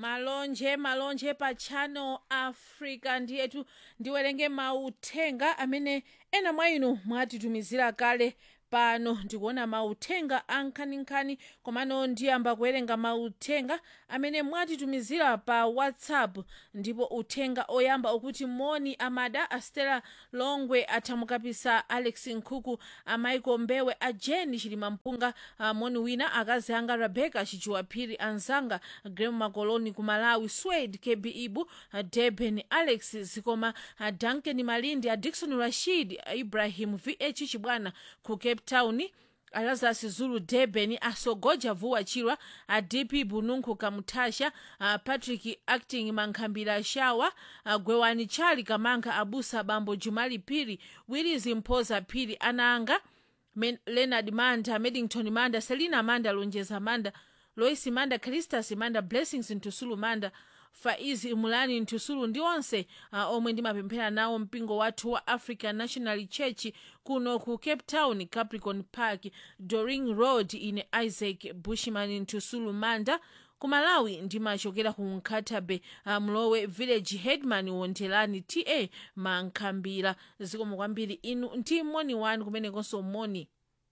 malonje malonje pa channel africa ndiyetu ndiwerenge mauthenga amene ena mwa inu mwatitumizira kale pano ndikuona mauthenga ankhaninkhani komano ndiyamba kuwerenga mauthenga amene mwatitumizira pa whatsapp ndipo uthenga oyamba ukuti moni amada astela longwe athamukapisa alex nkhuku amaiko mbewe a jeni chilima mpunga uh, moni wina akazi anga rebecca chichiwaphiri anzanga grem makoloni ku malawi swade kb ibu uh, deben alex zikoma uh, duncan malindi a dikson rashid uh, ibrahim vh chibwana ku cape town alazas zulu durban asogoja vuwa chirwa a dp bununkhu kamutasha a patrick acting mankhambira shawa a gwewani chali kamanka abusa bambo jumali phiri willis mphoza phiri anaanga Men- leonard manda medington manda selina manda lonjeza manda lois manda cristas manda blessings ntusulu manda faizi mulani ntusulu ndi onse uh, omwe ndimapemphera nawo mpingo wathu wa african national church kuno ku cape town capricorn park doring road ine isaac bushman ntusulu manda ku malawi ndimachokera ku nkatabe uh, mlowe village headman wondelani ta mankhambira zikomo kwambiri inu ndi moni wanu kumenekonso moni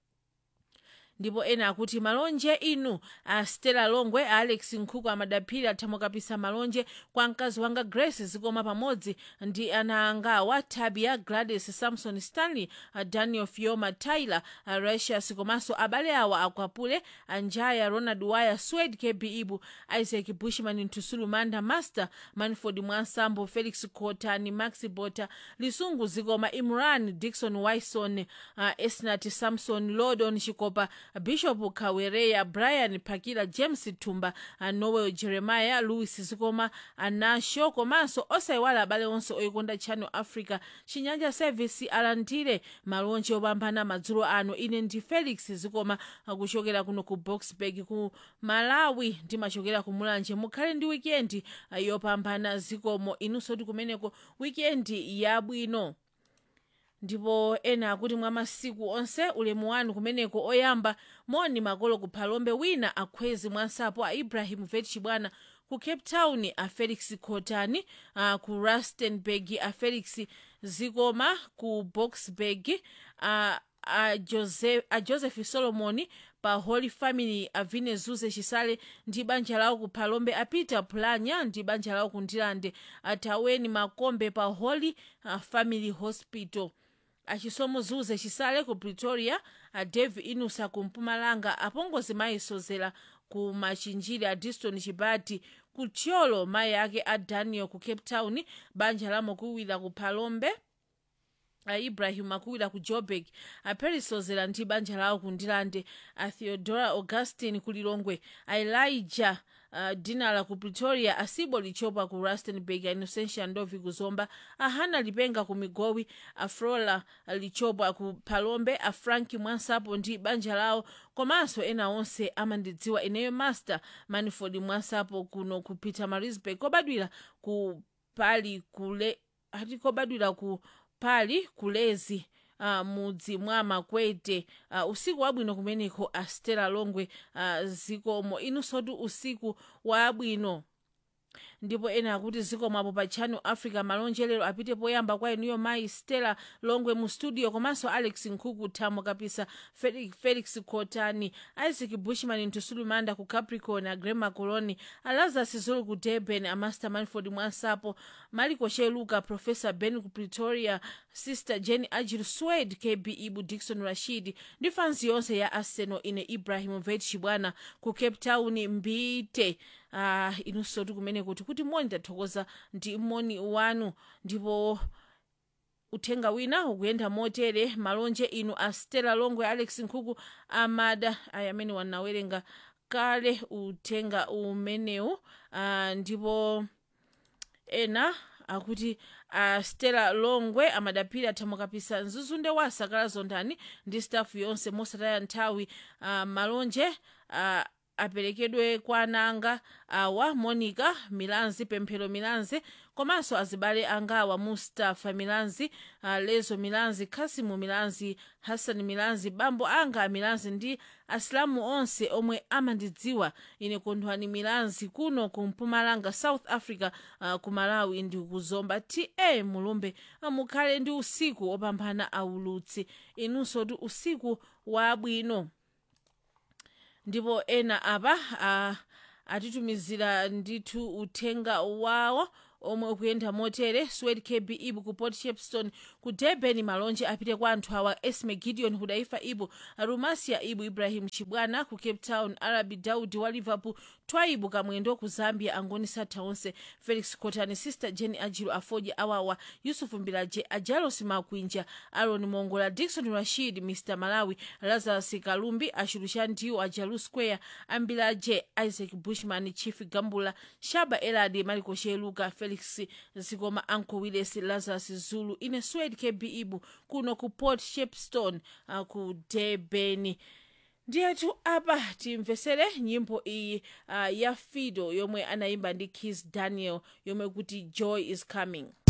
ndipo ena akuti malonje inu a stella longwe a alex nkhuku amadaphiri athamukapisa malonje kwa mkazi wanga grace zikoma pamodzi ndi ana angawa tabia gladys samson stanley a daniel fioma tyler a ratius komanso abale awa akwapule anjaya ronald wire swed kb ibu isaac bushman ntusulu manda master manford mwansambo felix cotani maxi bota lisungu zikoma imran dikson wison uh, esnat samson lodon chikopa bishop kawereya brian pakila james tumba uh, noel jeremiah louis zikoma anasho komanso osayiwala abale onse oyikonda channel africa chinyanja service alandire malonje opambana madzulo ano ine ndi felix zikoma uh, kuchokera kuno ku boxburg ku malawi ndimachokera ku mulanje mukhale ndi wikendi uh, yopambana zikomo inunso ti kumeneko wikendi yabwino ndipo ena akuti mwa masiku onse ulemu wanu kumeneko oyamba moni makolo ku phalombe wina akhwezi mwansapo a ibrahim vet chibwana ku cape town a felix cotani uh, ku rustenburg a felix zikoma ku boxburg uh, a joseph, a joseph solomon pa holy family avine zuze chisale ndi banja lawo ku phalombe a peter planya ndi banja lawo ku ndilande ataweni makombe pa holy uh, family hospital achisomo zuze chisale ku pretoria a dave inusa ku mpumalanga apongozi mayi sozera ku machinjiri a diston chibati ku tcholo mayi ake a daniel ku cape town banja la mokuwira ku phalombe a ibrahim akuwira ku joburg a perisozera ndi banja lawo ku ndilande a theodora augustin ku lilongwe a elijah uh, dinala ku pretoria asibo lichopa ku rustenburg a innocentia ndovi ku zomba a hana lipenga ku migowi a frola lichopa ku phalombe a franki mwansapo ndi banja lawo komanso ena onse amandidziwa ineyo master manford mwansapo kuno ku peter marisburg kobadwira ku pali kule ati kobadwira ku pali kulezi uh, mudzi mwa makwete uh, usiku wabwino kumeneko a stella longwe uh, zikomo inusoti usiku wabwino ndipo ena akuti zikomapo pa channel africa malonje lero apite poyamba kwa inuyo mayi stella longwe mu studio komanso alex nkhuku thamo kapisa felix, felix cotani isaac bushman ntusulu manda ku capricorn a grema coloni a lazarus zulu ku durban a master manford mwansapo maliko sheluka professor ben ku pretoria sister jenny ajil swed kb ibu dikson rashid ndi fansi yonse ya arsenal ine ibrahim vet chibwana ku cape town mbite uh, inunso ti kumene kuti kuti moni tathokoza ndi moni wanu ndipo uthenga wina ukuyenda motere malonje inu a stella longwe alex nkhuku amada aya amene wanawerenga kale uthenga umenewu uh, ndipo ena akuti uh, stella longwe amadaphiri athamukapisa mzuzunde wa sakala zondani ndi stafu yonse mosataya nthawi uh, malonje uh, aperekedwe kwa ananga awa monica milanzi pemphero milanzi komanso azibale angawa mustafa milanzi uh, lezo milanzi khasimu milanzi hassan milanzi bambo anga milanzi ndi asilamu onse omwe amandidziwa ine kondwani milanzi kuno ku mpumalanga south africa uh, ku malawi ndi kuzomba ta mulumbe mukhale ndi usiku opambana aulutsi inunso ti usiku wabwino ndipo ena apa uh, atitumizira ndithu uthenga wawo omwe ukuyenda motere swed kb ibu ku port shepstone ku durban malonje apite kwa anthu awa esme gideon hudaifa ibu rumasia ibu ibrahim chibwana ku cape town arabi daudi wa liverpool twaibu kamwendo ku zambia angoni satha onse felix cotani sister jenny ajiro afoji awawa yusufu mbilaje ajalos makwinja aron mongola dikson rashid mr malawi lazarus kalumbi achulucha ndiwo ajalu square ambilaje isaac bushman chief gambula shaba eladi mariko sheluka felix zikoma anko willis lazarus zulu ine swed kb ibu kuno ku port shepstone uh, ku debeni ndiyetu apa timvesere nyimbo iyi uh, ya fido yomwe anayimba ndi kis daniel yomwe kuti joy is coming